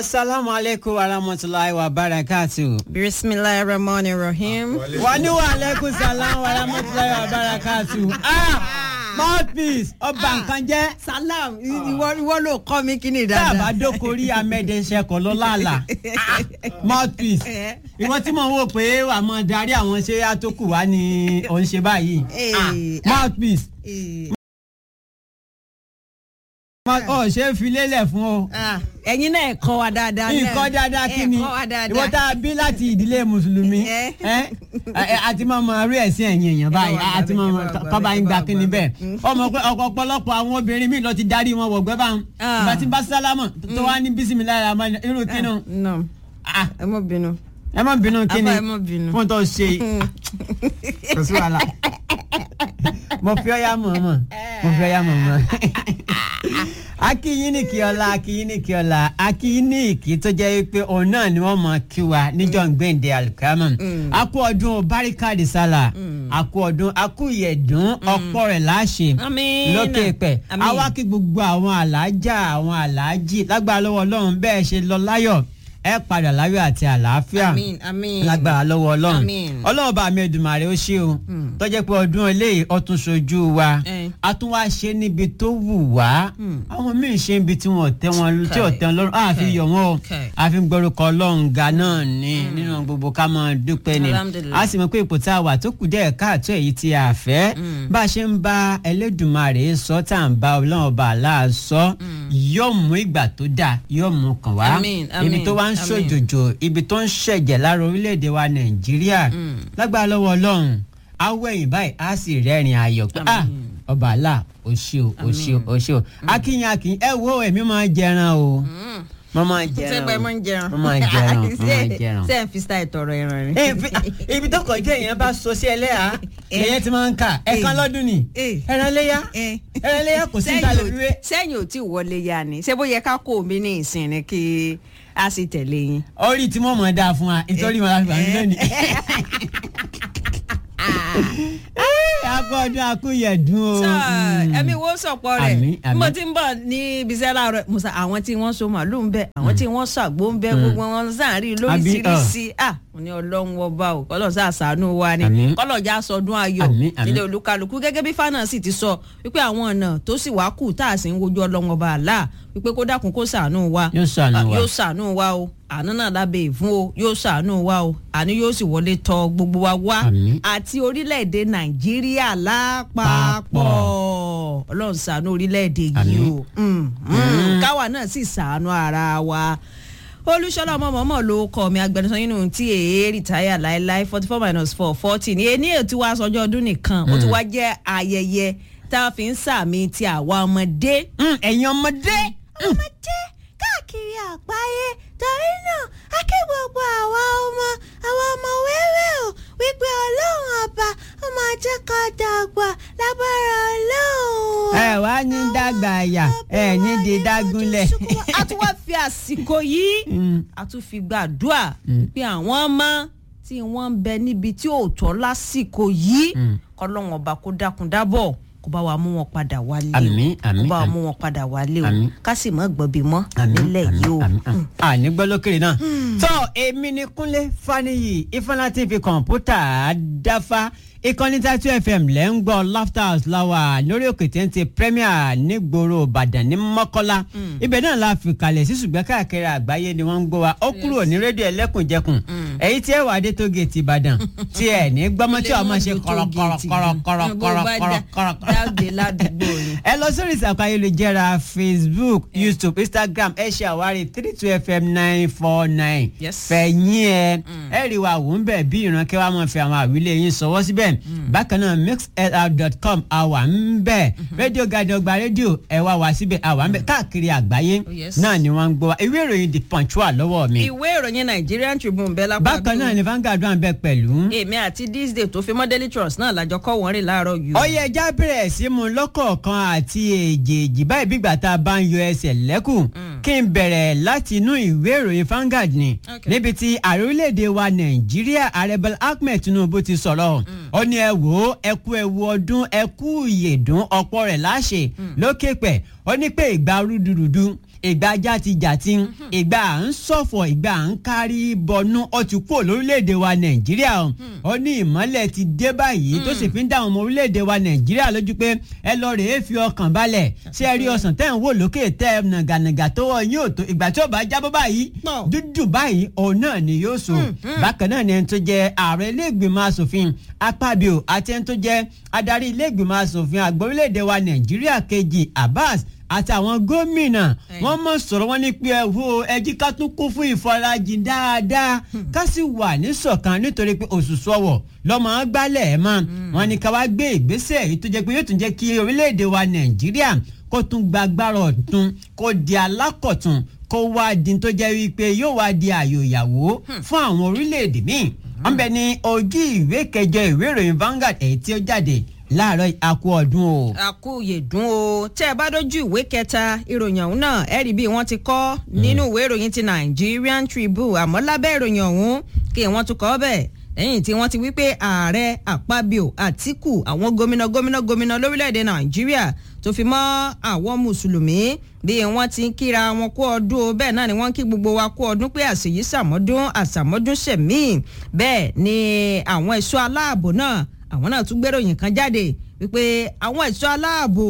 asalaamu aleykum wa rahmatulahi wa barakatu. bisimilahi rahman rahim. wa ni wa aleykum salaam wa rahmatulahi wa barakatu. ah mouthpiece ọba nǹkan jẹ́. salam ìwọ ìwọ ló kọ́ mi kí ni tá a bá dáadáa. dókòrí amẹ́dẹ́sẹ̀kọ̀ lọ́làlà mouthpiece ìwọ tí mo wò pé wà á mọ darí àwọn ṣé àtòkù wa ni ò ń ṣe báyìí. Ah, Eh, mouthpiece Eh, ọ ṣe é fi lélẹ̀ fún o. ah, ẹ̀yin náà ẹ̀ kọ́ wa dáadáa. náà. nǹkan dáadáa kí ni ẹ̀ kọ́ wa dáadáa. ìwọ tá a bí láti ìdílé mùsùlùmí Eh. ẹ ẹ àti máa mọ rí ẹ̀sìn ẹ̀yìn èèyàn báyìí wà gbà àti máa bẹ́ẹ̀, mọ ẹ wà gbà kọ́ba bẹ́ẹ̀, ń gba ẹ wà kí ni gbà bẹ́ẹ̀ bẹ́ẹ̀. ọmọ pé ọkọ̀ ọ̀pọ̀lọpọ̀ àwọn obìnrin míì lọ ti darí wọn wọ̀gbẹ́ bá ń Ah. ìgbà tí bá sálámọ̀ tó wá ní bísímìláì àmọ́ irú kínú no Ah, ẹ mọ bínú. ẹ má bínú kíni Abba, ẹ má bínú. fún tó ṣe kò sí wàhálà mo fi ọyá mọ̀ mọ̀ mo fi ọyá mọ̀ mọ̀ akínyìn ní kí ọlá akínyìn ní kí ọlá akínyìn ní kí tó jẹ́ pé òun náà ni wọ́n mọ̀ kí wa níjọ́ gbẹ̀ǹdé alukama akú ọdún barikadi sálà akú ọdún akú ìyẹ̀dún ọ̀pọ̀ rẹ̀ láṣẹ Àmín. lókè pẹ̀ Àmín. àwa kí gbogbo àwọn alájà àwọn aláàjì lágbára lọ́wọ́ ọlọ́run bẹ́ẹ̀ ṣe lọ láyọ̀ ẹ padà láyọ̀ àti àlàáfíà Àmín, àmín. lágbára lọ́wọ́ ọlọ́run Àmín. ọlọ́run bá mi Èdùmàrè ó ṣe o tó jẹ́ pé ọdún eléyìí ó tún ṣojú wa Eh. a tún wá ṣe níbi tó wù wá àwọn míì ṣe níbi tí wọn ò tẹ́ wọn tí ò tẹ́ wọn lọ́rùn àfi yọ̀ wọ́n o Okay. àfi gbórúkọ ọlọ́run ga náà ni nínú gbogbo ká máa dúpẹ́ ni Alhamdulillah. a sì mọ̀ pé ipò tá a wà tó kù díẹ̀ káàtó èyí tí a fẹ́ bá a ṣe ń bá Ẹlẹ́dùmarè sọ tá à ń bá ọlọ́run ọba àlá sọ yóò mú ìgbà tó dáa yóò mú kàn wá Àmín, ibi àmín, tó wá ń àmín. ṣòjòjò ibi tó ń ṣẹ̀jẹ̀ lára orílẹ̀-èdè wa Nàìjíríà lágbára lọ́wọ́ ọlọ́run á wẹ̀yìn báyìí á sì rẹ́rìn ayọ̀ pé ah ọba àlá o ṣé o o ṣé o o ṣé o akínyìn akínyìn ẹ wo èmi máa jẹran o mo máa jẹran ṣé pé mo ń jẹran. mo máa jẹran mo máa jẹran ṣé ẹ fi style tọrọ ẹran ni. Eh, fi- ibi tó kọjá èèyàn bá so sí ẹlẹ́yà èèyàn ti máa ń kà ẹ̀kan lọ́dún ni Eh. ẹran léyà Eh. ẹran léyà kò sí níta lè wíwé. sẹ́yìn ò tí ì wọlé ya ni ṣé bó yẹ ká kó mi ní ìsìn ni kí a sì tẹ̀lé yín. orí tí mo mọ̀ dáa fún wa nítorí wọn láti bàmí lónìí. akọ ọdún akúyẹ̀dún o. Sọ, ẹ̀mí wo sọ̀pọ̀ rẹ̀ Àmín, àmín. mo ti ń bọ̀ ní ibiṣẹ́ láàárọ̀ musa àwọn tí wọ́n so màálù ń bẹ àwọn tí wọ́n ṣàgbó ń bẹ gbogbo wọn sáàrin lóríṣiríṣi ah mo ní ọlọ́run ọba o kọ́lọ̀ sá àṣàánú wa ni Àmín. kọ́lọ̀ já sọdún ayọ̀ Àmín, àmín. nílé olúkálukú gẹ́gẹ́ bí fana sì ti sọ wípé àwọn ọ̀nà tó sì wá kù tá a sì ń wojú ọlọ́run ọba àlá wípé kó dákun kó ṣàánú wa Yóò ṣàánú Ah, wa. yóò ṣàánú wa o àánú náà lábẹ́ ìfún o yóò ṣàánú wa o àánú yóò sì wọlé tọ̀ gbogbo wa wá Àmín. àti orílẹ̀-èdè nàìjíríà lápapọ̀ ọlọ́run ṣàánú orílẹ̀-èdè yìí Àmín. o Mm, mm. káwa náà sì ṣàánú ara wa olùṣọ́lá ọmọ mọ́mọ́ ló kọ́ mi agbẹnusọ nínú tí èé rìtáyà láéláé forty four minus four forty ní ení ètò wa sọjọ́ ọdún nìkan ó ti wá jẹ́ ayẹyẹ tá a fi ń sàmì ti àwa ọmọdé Mm, ẹ̀yin ọmọdé. ọmọdé káàkiri àgbáyé torí náà a kí gbogbo àwa ọmọ àwa ọmọ wẹ́wẹ́ o wípé ọlọ́run ọba ó máa jẹ́ ká dàgbà lábára ọlọ́run. ẹ wá ní dàgbà àyà ẹ ní di dágúnlẹ̀. a tún wá fi àsìkò yìí Mm. a tún fi gbàdúrà pé àwọn ọmọ tí wọ́n ń bẹ níbi tí ò tọ́ lásìkò yìí kọ́lọ́run ọba kó dákun dábọ̀ kó bá wa mú wọn padà wálé o Àmín, àmín, kó bá wa àmín. mú wọn padà wálé o Àmín. ká sì mọ́ gbọ́bí mọ́ nílẹ̀ yìí o. àní gbọ́ lókèrè náà. tó èmi ni Kúnlé Fáníyì Ifeanyi TV kọ̀ǹpútà dáfá ìkànnì tatu fm lẹ́ ń gbọ́ laughter house láwà lórí òkè téńté premier nígboro ìbàdàn ní mọ́kọ́lá ibẹ̀ náà la fi kalẹ̀ sí ṣùgbọ́n káàkiri àgbáyé ni wọ́n ń gbọ́ wa ó kúrò ní rédíò ẹlẹ́kùnjẹkùn èyí tí ẹ wà dé tó géètì ìbàdàn tí ẹ ní gbọ́mọ́ tí ọmọ ṣe kọ̀rọ̀kọ̀rọ̀kọ̀rọ̀kọ̀rọ̀ dáàbò ládùúgbò ni. ẹ lọ sórí ìsàkó ayélujára facebook youtube instagram ẹ ṣe àwárí three two fm nine four nine Yes. fẹ̀yìn ẹ ẹ rí wa wò ń bẹ̀ bí ìran kí wàá mọ̀ fi àwọn àwílé yín sọwọ́ síbẹ̀ bákan náà mixlr.com àwa ń bẹ̀ rédíò gàdé ọgbà rédíò ẹ wá wá síbẹ̀ àwa ń bẹ̀ káàkiri àgbáyé Oh, yes. náà ni wọ́n ń gbọ́ wa ìwé ìròyìn the punch wà lọ́wọ́ mi ìwé ìròyìn nigerian tribune bẹ́ẹ̀ lápá bákan náà ni Vanguard wà ń bẹ̀ pẹ̀lú. èmi àti this day tó fi mọ́ daily trust náà lájọ kọ́ wọ́n rìn láàárọ̀ yìí. ọyẹ ẹja bẹ̀rẹ̀ sí mu lọ́kọ̀ọ̀kan àti èjèèjì báyìí bí ìgbà tá a bá ń yọ ẹsẹ̀ lẹ́kùn kí n bẹ̀rẹ̀ láti inú ìwé ìròyìn Vanguard ni Okay. níbi tí ààrẹ orílẹ̀-èdè wa Nàìjíríà ààrẹ Bọ́lá Ahmed Tinubu ti sọ̀rọ̀ ó ní ẹ wò ó ẹ kú ẹ wo ọdún ẹ kú ìyèdún ọ̀pọ̀ rẹ̀ láṣẹ lókè pẹ̀ ó ní pé ìgbà rúdurùdu ìgbà ajá ti jà tí ìgbà à ń ṣọ̀fọ̀ ìgbà à ń kárí bọnú ó ti kúrò lórílẹ̀‐èdè wa nàìjíríà o ó ní ìmọ́lẹ̀ ti dé báyìí tó sì fi ń dá àwọn ọmọ orílẹ̀‐èdè wa nàìjíríà lójú pé ẹ lọ rèé fi ọkàn balẹ̀ ṣé ẹ rí ọsàn tẹ́ ń wò lókè tẹ́ ẹ nàgànàgà tó wọ yín ò tó ìgbà tí ó bá jábọ́ báyìí Pọ̀. dúdú báyìí òun náà ni yóò so bákan náà ni ẹni tó jẹ ààrẹ ilé-ìgbìmọ̀ asòfin akpabio àti ẹni tó jẹ adarí ilé-ìgbìmọ̀ asòfin àgbà orílẹ̀-èdè wa nàìjíríà kejì abbas àti àwọn gómìnà Ẹ̀yìn. wọ́n mọ̀ sọ̀rọ̀ wọn ní pé ẹ wo ẹjí ká tún kún fún ìfarajìn dáadáa ká sì wà níṣọ̀kan nítorí pé òṣùṣù ọwọ̀ lọ́mọ gbálẹ̀ ẹ̀ mọ́ wọn ní ká wá gbé ìgbésẹ̀ èyí tó jẹ́ pé yóò tún jẹ́ kí orílẹ̀-èdè wa nàìjíríà kó tún gbàgbára ọ̀tún kó di alákọ̀tún kó wá di tó jẹ́ wípé yóò wá di àyò ìyàwó fún àwọn orílẹ̀-èdè míì wọ́n bẹ ní ojú ìwé kẹjọ ìwé ìròyìn Vanguard èyí tí ó jáde láàárọ̀ àkú ọdún o. àkúyè dùn o tẹ́ ẹ bá dójú ìwé kẹta ìròyìn ọ̀hún náà ẹ rí bí wọ́n ti kọ nínú ìwé ìròyìn ti Nigerian Tribune àmọ́ lábẹ́ ìròyìn ọ̀hún kí wọ́n tún kọ bẹ́ẹ̀ lẹ́yìn tí wọ́n ti wí pé ààrẹ Akpabio Àtíkù àwọn gómìnà gómìnà gómìnà lórílẹ̀‐èdè Nàìjíríà tó fi mọ́ àwọn mùsùlùmí bí wọ́n ti ń kíra wọn kú ọdún o bẹ́ẹ̀ náà ni wọ́n ń kí gbogbo wa kú ọdún pé àṣeyí sàmọ́dún àṣàmọ́dún ṣẹ̀mí bẹ́ẹ̀ ni àwọn ẹ̀ṣọ́ aláàbò náà àwọn náà tún gbéròyìn kan jáde wípé àwọn ẹ̀ṣọ́ aláàbò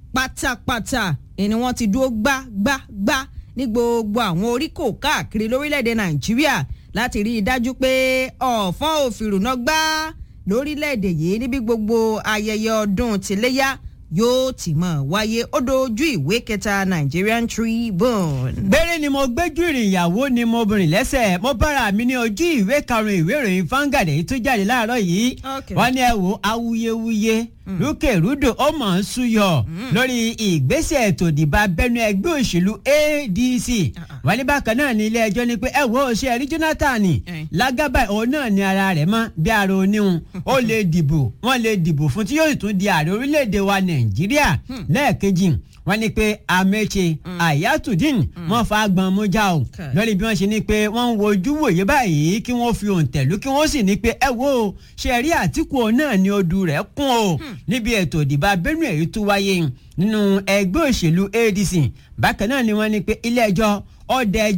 pátápátá ni wọ́n ti dúró gbágbágbá ní gbogbo àwọn oríkò káàkiri lórílẹ̀‐èdè nàìjíríà láti rí i dájú pé ọ̀fọ́n òfìrùnà gbá lórílẹ̀‐èdè yìí níbi gbogbo ayẹyẹ ọdún tìléyà yóò ti mọ̀ wáyé ó dojú ìwé kẹta Nigerian Tribune. gbére ni mo gbẹ́jú ìrìn ìyàwó ni mo bìnrin lẹ́sẹ̀ mo bára mi ní ojú ìwé karùn-ún ìwé ìròyìn Vanguard èyí tó jáde láàárọ̀ yìí Okay. wọ́n ní ẹ wo awuyewuye rúkèrúdò ó mọ̀ ń súyọ lórí ìgbésẹ̀ ètò ìdìbò abẹ́nú ẹgbẹ́ òṣèlú ADC wọ́n ní bákan náà ní ilé ẹjọ́ ní pé ẹ wo ṣe ẹ̀rí Jonathan Eh. lágábà òun náà ní ara rẹ̀ mọ́ bí ara oníhun ó lè dìbò wọ́n lè dìbò fún tí yóò tún di ààrẹ orílẹ̀-èdè wa Nàìjíríà lẹ́ẹ̀kejì wọ́n ní pé Amechi Ayatudeen wọ́n fa agbọ̀n mú já o Okay. lórí bí wọ́n ṣe ní pé wọ́n ń wojú wòye báyìí kí wọ́n fi òǹtẹ̀lú kí wọ́n sì ní pé ẹ wo ṣe rí Àtíkù òun náà ní odù rẹ̀ kún o níbi ètò ìdìbò abẹ́nú èyí tó wáyé nínú ẹgbẹ́ òṣèlú ADC bákan náà ni wọ́n ní pé ilé ẹjọ́ ọ̀dẹ